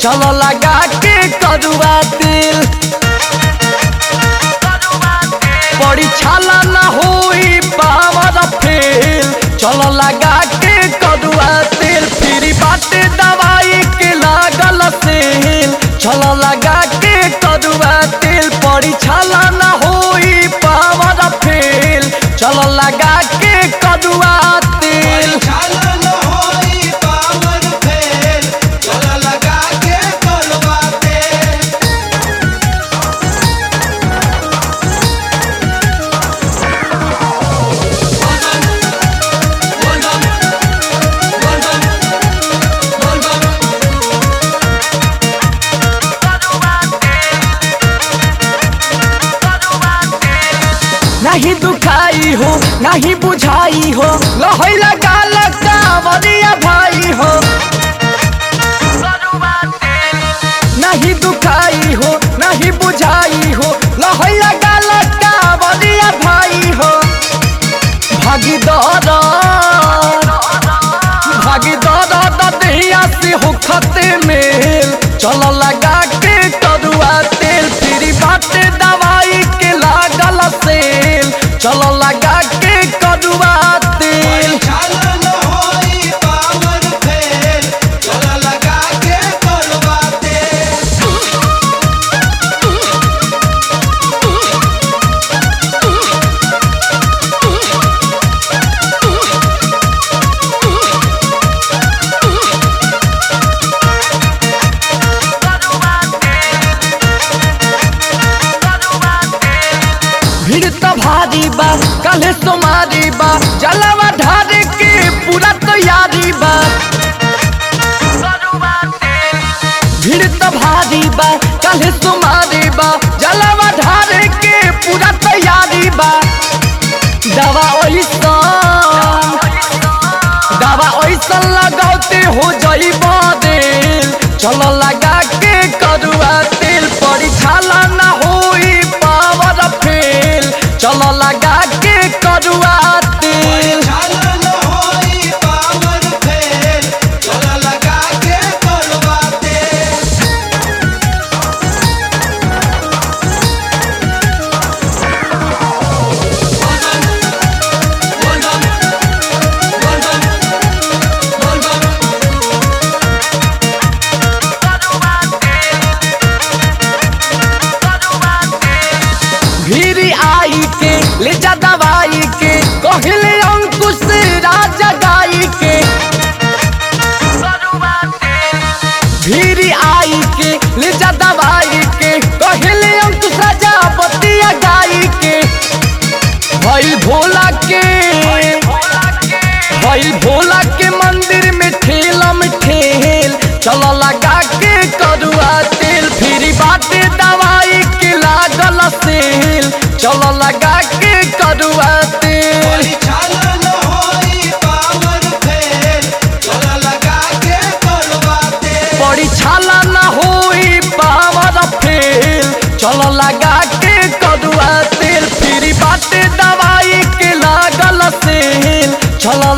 चल लगा के करुआ तेल बड़ी छाला न होई पावर फेल चल लगा के करुआ तेल फिर बाटे दवाई के लागल सेल चल लगा के करुआ तेल बड़ी छाला न होई पावर फेल चल लगा के करुआ तेल छालन होई पावन फेल चल लगा के कलवा तेल नहीं दुखाई हो नहीं बुझाई हो लहई लगा लगा बलिया भाई हो नहीं दुखाई हो नहीं बुझाई हो लहई लगा लगा बलिया भाई हो भागी दौड़ भागी दौड़ दहिया से हो खते मेल चल लगा के करुआ तेल फिर बाटे दवाई के लागल सेल चल लगा के करुआ तेल छालन होई पावन फेल चल लगा के कलवा तेल भीड़ तो भारी बा कल तुम्हारी बा जलवा ढारे के पूरा तैयारी बा भीड़ तो भारी बा कल तुम्हारी बा जलवा ढारे के पूरा तैयारी बा दवा ओइसन दवा ओइसन लगाते हो जई देल चलो लगा के करुआ तेल पड़ी छाला ना होई पावर फेल चलो लगा के करुआ तेल छालन होई पावन फेल चल लगा के कलवा तेल भीरी आई के ले जा दवाई के कहले अंकुश राजा गाई के भीरी आई के ले जा दवाई के कहले अंकुश राजा बतिया गाई के भइल भोला के भइल भोला के मंदिर में ठेलम ठेल चलो लगा के करुआ तेल फिर बाटे दवाई के लागल सेल चलो लगा के करुआ तेल छालन होई पावन फेल चल लगा के कलवा तेल बड़ी छाला न होई पावर फेल चलो लगा के करुआ तेल फिर बाटे दवाई के लागल सेल चलो